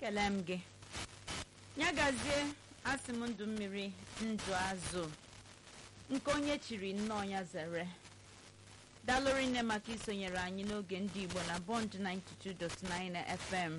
ekele m gị ya gazie asị m ndụ mmiri ndụ azụ nke onye chiri nnọọ ya zere dalụrụ nne maka isonyere anyị n'oge ndị igbo na bond 92.9 fm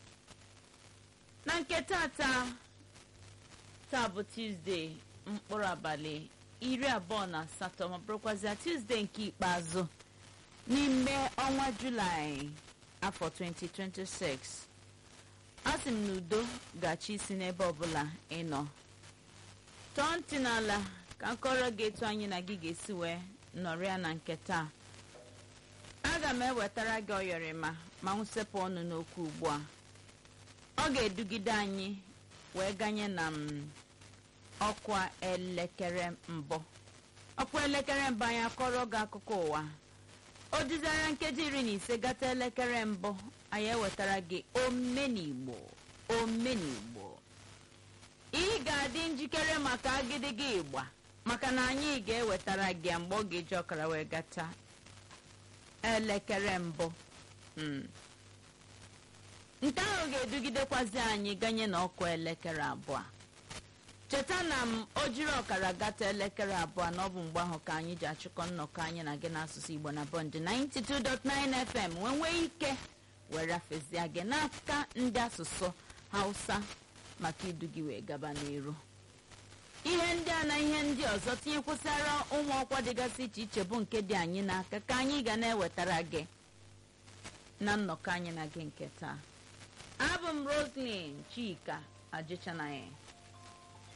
na nke tata taa bụ tuzdee mkpụrụ abalị iri abụọ na asatọ ma bụrụkwazịa tuzdee nke ikpeazụ n'ime ọnwa julaị afọ 2026 asị m na udo ga-achị isi n'ebe ọbụla ị nọ tọọ ntị n'ala ka nkọrọ gị etu anyị na gị ga-esi wee nọrịa na nke taa aga m ewetara gị ọyọrịma ma nwụsepụ ọnụ n'okwu ugbu a ọ ga-edugide anyị wee ganye na m ọkwa elekere mbụ ọkwa elekere mbụ anyị akọrọ gị akụkọ ụwa o dizara nkeji iri na ise gata elekere mbụ anyị ewetara gị omenigbo omenigbo ị ga-adị njikere maka agịdịgị ịgba maka na anyị ga-ewetara gị ya mgbe ọ ga-eji ọkara wee gata elekere mbụ Mm. nke ahụ ga-edugidekwazi anyị ganye na ọkụ elekere abụọ cheta na m o jiri ọkara gata elekere abụọ na ọ bụ mgbe ahụ ka anyị ji achịkọ nnọkọ anyị na gị n'asụsụ igbo na bọndị 92.9 fm wee nwee ike were afezie gị n'aka ndị asụsụ hausa maka idu gị wee gaba n'iru ihe ndị a na ihe ndị ọzọ tinyekwụsịara ụmụ ọkwa dịgasị iche iche bụ nke dị anyị n'aka ka anyị ga na-ewetara gị na nnọkọ anyị na gị nke taa abụ m roslyn chika ajịchanaghị